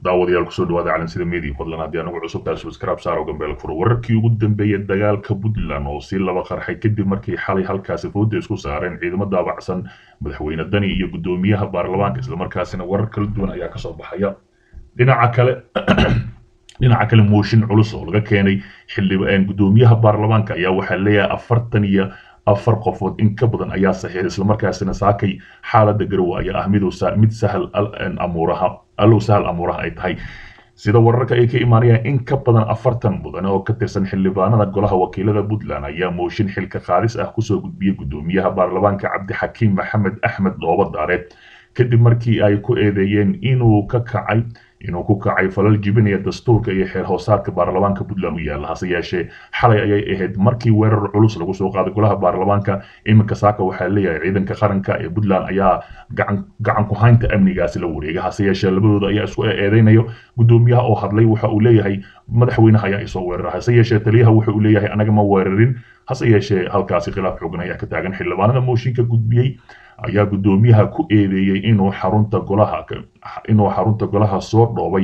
daawadayaal kusoo dhawaada calansida media fadlan haddii anagu cusub tahay subscribe saaro gambeelka furo wararkii ugu dambeeyay dagaalka puntland oo si laba qarxay kadib markii xalay halkaasi fooda isku saareen ciidamo daabacsan madaxweyne dani iyo guddoomiyaha baarlamaanka islamarkaasina warar kala duwan ayaa kasoo baxaya dhinaca kale dhinaca kale mooshin culus oo laga keenay xildhibaan guddoomiyaha baarlamaanka ayaa waxaa leeyahay afartan iyo afar qofood in ka badan ayaa saxiixay islamarkaasina saakay xaaladda garowe ayaa ah mid sahal amuuraha allow sahal amuuraha ay tahay sida wararka ay ka imaanayaan in ka badan afartan mudan oo ka tirsan xildhibaanada golaha wakiilada puntland ayaa mooshin xilka qaadis ah kusoo gudbiyey guddoomiyaha baarlamaanka cabdixakiim maxamed axmed dhoobo daare kadib markii ay ku eedeeyeen inuu ka kacay inuu ku kacay falal jibinaya dastuurka iyo xeer hoosaadka baarlamaanka puntland u yaalla hase yeeshee xalay ayay ahayd markii weerar culus lagu soo qaaday golaha baarlamaanka iminka saaka waxaa leeyahay ciidanka qaranka ee puntland ayaa gacan ku haynta amnigaasi la wareega hase yeeshee labadooda ayaa isku eedeynayo guddoomiyaha oo hadlay waxa uu leeyahay madaxweynaha ayaa isoo weerara hase yeeshee taliyaha wuxa uu leeyahay anaga ma weerarin hase yeeshee halkaasi khilaaf xoogan ayaa ka taagan xildhibaanada mooshinka gudbiyey ayaa guddoomiyaha ku eedeeyey inuu xarunta golaha inuu xarunta golaha soo dhoobay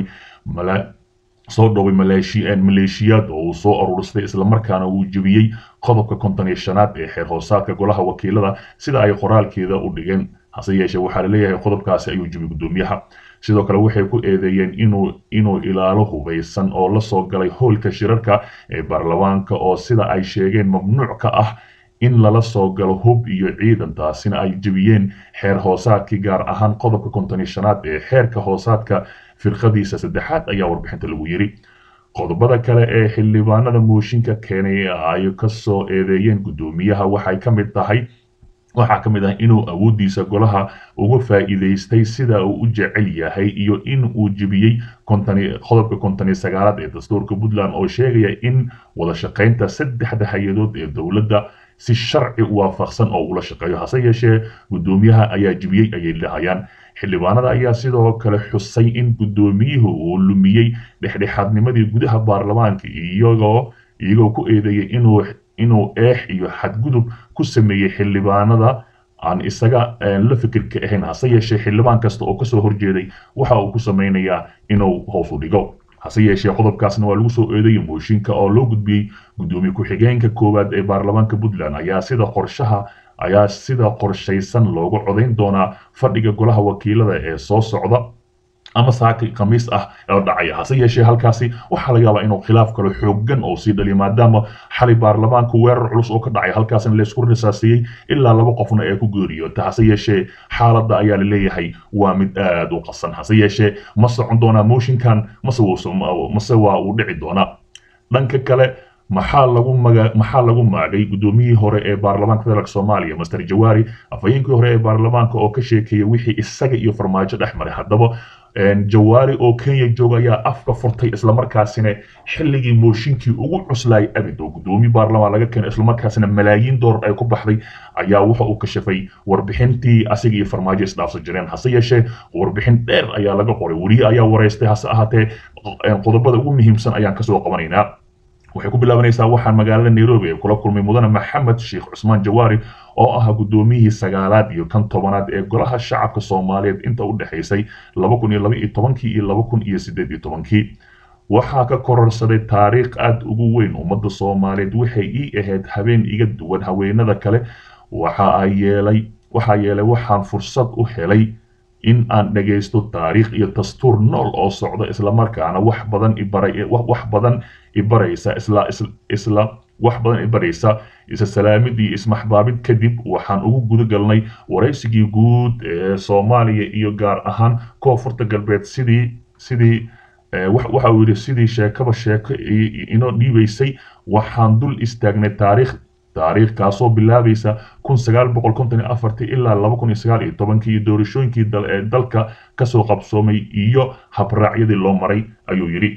soo dhoobay maleeshiyaad oo uu soo ururistay islamarkaana uu jebiyey qodobka konton iyo shanaad ee xeer hoosaadka golaha wakiilada sida ay qoraalkeeda u dhigeen hase yeeshee waxaa laleeyahay qodobkaasi ayuu jebiyey guddoomiyaha sidoo kale waxay ku eedeeyeen inuu inuu ilaalo hubaysan oo la soo galay howlka shirarka ee baarlamaanka oo sida ay sheegeen mamnuuc ka ah in lala soo galo hub iyo ciidan taasina ay jebiyeen xeer hoosaadkii gaar ahaan qodobka konton iyo shanaad ee xeerka hoosaadka firqadiisa saddexaad ayaa warbixinta lagu yiri qodobada kale ee xildhibaanada mooshinka keenay ay kasoo eedeeyeen guddoomiyaha waxay ka mid tahay waxaa ka mid ah inuu awooddiisa golaha uga faa'iidaystay sida uu u jecel yahay iyo in uu jebiyey qodobka konton iyo sagaalaad ee dastuurka puntland oo sheegaya in wada shaqaynta saddexda hay-adood ee dowladda si sharci waafaqsan oo ula shaqeeyo hase yeeshee guddoomiyaha ayaa jebiyey ayay dhahayaan xildhibaanada ayaa sidoo kale xusay in guddoomiyuhu uu lumiyey dhexdhexaadnimadii gudaha baarlamaanka iyagoo iyagoo ku eedeeyey inuu inuu eex iyo xadgudub ku sameeyey xildhibaanada aan isaga la fikirka ahayn hase yeeshee xildhibaan kasta oo kasoo horjeeday waxa uu ku samaynayaa inuu hoos u dhigo hase yeeshee qodobkaasna waa lagu soo eedeeyey mooshinka oo loo gudbiyey guddoomiye ku-xigeenka koowaad ee baarlamaanka puntland ayaa sida qorshaha ayaa sida qorshaysan loogu codayn doonaa fadhiga golaha wakiilada ee soo socda ama saaki khamiis ah oo dhacaya hase yeeshee halkaasi waxaa laga yaabaa inuu khilaaf kalo xoogan oo sii dhaliyo maadaama xalay baarlamaanka weerar culus oo ka dhacay halkaasna laysku risaasiyey ilaa laba qofna ee ku geeriyoota hase yeeshee xaaladda ayaa laleeyahay waa mid aada u qasan hase yeeshee ma socon doonaa mooshinkan mase mase waa uu dhici doonaa dhanka kale maxaa lagu maga maxaa lagu maagay guddoomiyihii hore ee baarlamaanka federaalk soomaaliya master jawaari afhayeenkii hore ee baarlamaanka oo ka sheekeeyay wixii isaga iyo farmaajo dhex maray haddaba jawaari oo kenya jooga ayaa afka furtay islamarkaasina xilligii mooshinkii ugu cuslaayay abid oo guddoomiye baarlamaan laga keenay islamarkaasina malaayiin doolar ay ku baxday ayaa waxa uu kashafay warbixintii asiga iyo farmaajo isdhaafsan jireen hase yeeshee warbixin dheer ayaa laga qoray weriye ayaa wareystay hase ahaatee qodobada ugu muhiimsan ayaan kasoo qabanaynaa waxay ku bilaabanaysaa waxaan magaalada nairobi ee kula kulmay mudane maxamed sheekh cusmaan jawaari oo ah guddoomiyihii sagaalaad iyo kan tobanaad ee golaha shacabka soomaaliyeed inta u dhexaysay laba kun iyo laba iyo tobankii iyo laba kun iyo siddeed iyo tobankii waxaa ka kororsaday taariikh aad ugu weyn ummadda soomaaliyeed waxay ii ahayd habeen iga duwan haweenada kale waxa ay yeelay waxaa yeelay waxaan fursad u helay in aan dhagaysto taariikh iyo dastuur nool oo socda islamarkaana wax badan ibaray wax badan ibaraysa isla isla wax badan ibaraysa isa salaamid iyo ismaxbaabid kadib waxaan ugu guda galnay waraysigii guud ee soomaaliya iyo gaar ahaan koonfurta galbeed sidii sidii waxa uu yidhi sidii sheekaba sheeko inoo dhiibaysay waxaan dul istaagnay taariikh taariikh kaasoo bilaabaysa kun sagaal boqol konton iyo afartii ilaa laba kun iyo sagaal iyo tobankii iyo doorashooyinkii ee dalka kasoo qabsoomay iyo habraacyadii loo maray ayuu yidhi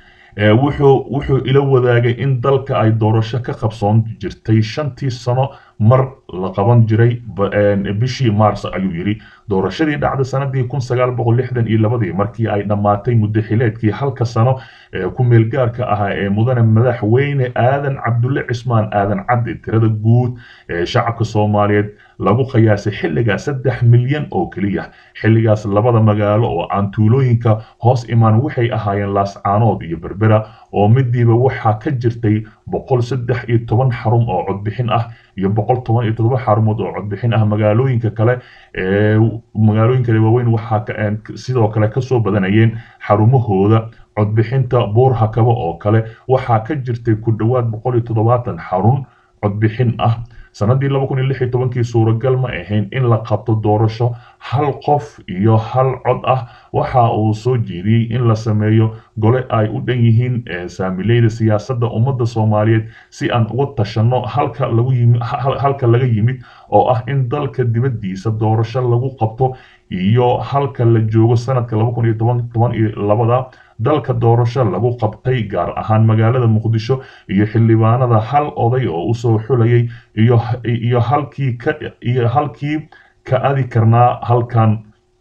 wuxuu wuxuu ila wadaagay in dalka ay doorasho ka qabsoon jirtay shantii sano mar la qaban jiray bishii maars ayuu yidhi doorashadii dhacday sanadii kun sagaal boqol lixdan iyo labadii markii ay dhammaatay muddo xileedkii halka sano ee ku meelgaarka ahaa ee mudane madaxweyne aadan cabdulle cismaan aadan caddi tirada guud ee shacabka soomaaliyeed lagu qiyaasay xilligaas saddex milyan oo keliya xilligaas labada magaalo oo aan tuulooyinka hoos imaan waxay ahaayeen laascaanood iyo berbera oo midiiba waxaa ka jirtay boqol saddex iyo toban xarun oo codbixin ah iyo boqol toban iyo toddoba xarumood oo codbixin ah magaalooyinka kale ee magaalooyinka waaweyn waxaa sidoo kale kasoo badanayeen xarumahooda codbixinta buurhakaba oo kale waxaa ka jirtay ku dhowaad boqol iyo toddobaatan xarun codbixin ah sanadii laba kun iyo lix iyo tobankii suuragal ma ahayn in la qabto doorasho hal qof iyo hal cod ah waxa uu soo jeediyey in la sameeyo gole ay u dhan yihiin saamileyda siyaasadda ummadda soomaaliyeed si aan uga tashanno halka lagu yimi halka laga yimid oo ah in dalka dibaddiisa doorasho lagu qabto iyo halka la joogo sanadka laba kun iyo toban toban iyo labada dalka doorasho lagu qabtay gaar ahaan magaalada muqdisho iyo xildhibaanada hal oday oo usoo xulayay iyo iyo halkii ka iyo halkii ka adi karnaa halkan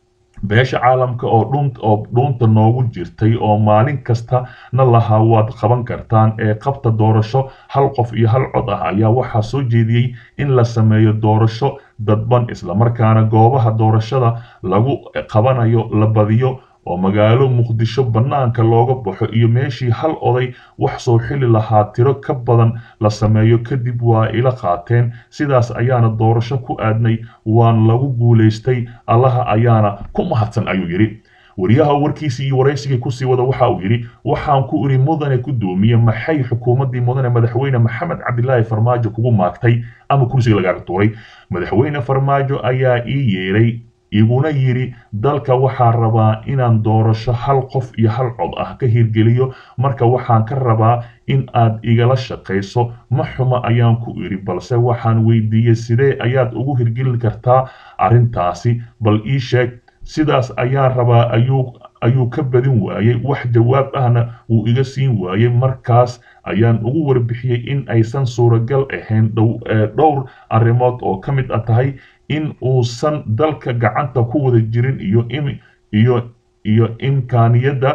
beesha caalamka oo dhuun oo dhuunta noogu jirtay oo maalin kasta na lahaa waad qaban kartaan ee qabta doorasho hal qof iyo hal cod ah ayaa waxaa soo jeediyey in la sameeyo doorasho dadban islamarkaana goobaha doorashada lagu qabanayo la badiyo oo magaalo muqdisho bannaanka looga baxo iyo meeshii hal oday wax soo xili lahaa tiro ka badan la sameeyo kadib waa ila qaateen sidaas ayaana doorasho ku aadnay waan lagu guulaystay allaha ayaana ku mahadsan ayuu yidhi wariyaha warkiisii iyo waraysigii kusii wada waxa uu yidhi waxaan ku idhi mudane gudoomiye maxay xukuumaddii mudane madaxweyne maxamed cabdilaahi farmaajo kugu maagtay ama kursiga lagaaga tuuray madaxweyne farmaajo ayaa ii yeedhay iguna yidhi dalka waxaa rabaa inaan doorasho hal qof iyo hal cod ah ka hirgeliyo marka waxaan ka rabaa in aad igala shaqayso ma xuma ayaan ku idhi balse waxaan weydiiyey sidee ayaad ugu hirgelin kartaa arrintaasi bal ii sheeg sidaas ayaan rabaa ayuu ayuu ka badin waayey wax jawaab ahna wuu iga siin waayey markaas ayaan ugu warbixiyey in aysan suuragal ahayn dhowr arrimood oo ka mid a tahay in uusan dalka gacanta ku wada jirin iyo iyo iyo imkaaniyadda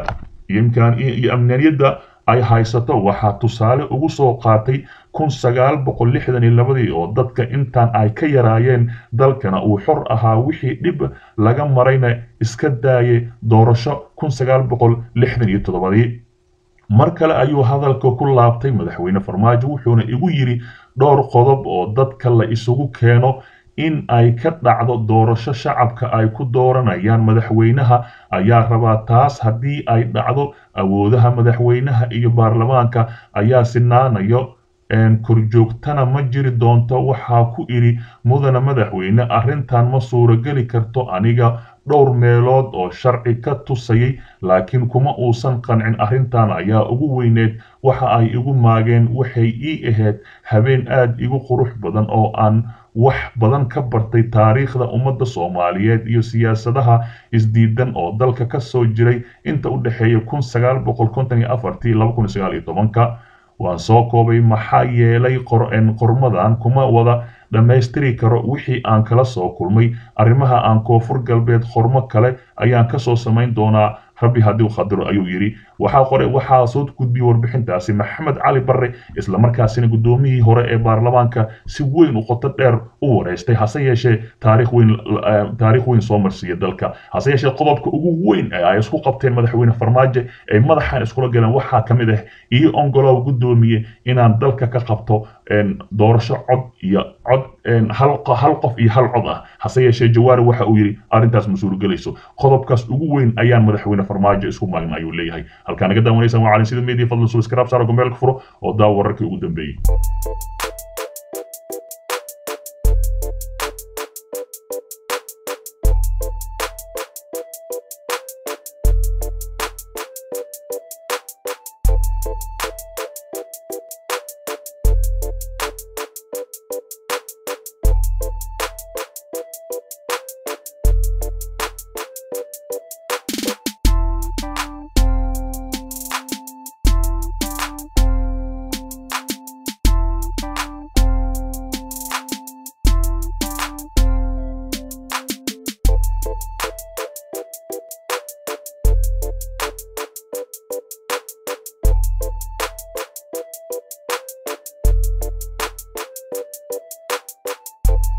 iyo amnianiyadda ay haysato waxaa tusaale ugu soo qaatay kun sagaal boqol lixdan iyo labadii oo dadka intaan ay ka yaraayeen dalkana uu xor ahaa wixii dhib laga marayna iska daayay doorasho kun sagaal boqol lixdan iyo toddobadii mar kale ayuu hadalka ku laabtay madaxweyne farmaajo wuxuuna igu yidhi dhowr qodob oo dadka la isugu keeno in ay ka dhacdo doorasho shacabka ay ku dooranayaan madaxweynaha ayaa rabaa taas haddii ay dhacdo awoodaha madaxweynaha iyo baarlamaanka ayaa sinaanayo korjoogtana ma jiri doonto waxaa ku idhi mudane madaxweyne arrintan ma suurogeli karto aniga dhowr meelood oo sharci ka tusayay laakiin kuma uusan qancin arrintan ayaa ugu weyneed waxa ay igu maageen waxay ii ahayd habeen aad igu qurux badan oo aan wax badan ka bartay taariikhda ummadda soomaaliyeed iyo siyaasadaha isdiidan oo dalka ka soo jiray inta u dhexeeya kun sagaal boqol konton iyo afartii laba kun sagaal iyo tobanka waan soo koobay maxaa yeelay qormadan kuma wada dhammaystiri karo wixii aan kala soo kulmay arrimaha aan koonfur galbeed qormo kale ayaan kasoo samayn doonaa rabbi haddii qadaro ayuu yidhi waxaa qore waxaa soo gudbiyey warbixintaasi maxamed cali barre islamarkaasina guddoomiyihii hore ee baarlamaanka si weyn u qoto dheer u wareystay hase yeeshee taariikh weyn taariikh weyn soo marsiiya dalka hase yeeshee qodobka ugu weyn ee ay isku qabteen madaxweyne farmaajo ay madaxan iskula galeen waxaa ka mid ah iyo ongolow guddoomiye inaan dalka ka qabto doorasho cod iyo cod hal qof iyo hal cod ah hase yeeshee jawaari waxa uu yidhi arrintaas ma suurogelayso qodobkaas ugu weyn ayaan madaxweyne farmaajo isku maagna ayuu leeyahay halkaa naga daawanaysaan waa calin sida media fadlan subscribe saaro gombeelka furo oo daawo wararkii ugu dambeeyey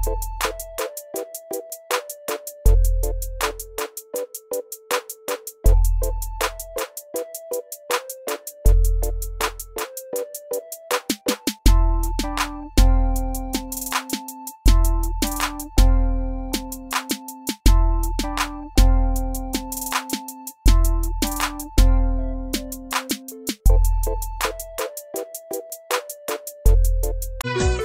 Thank you.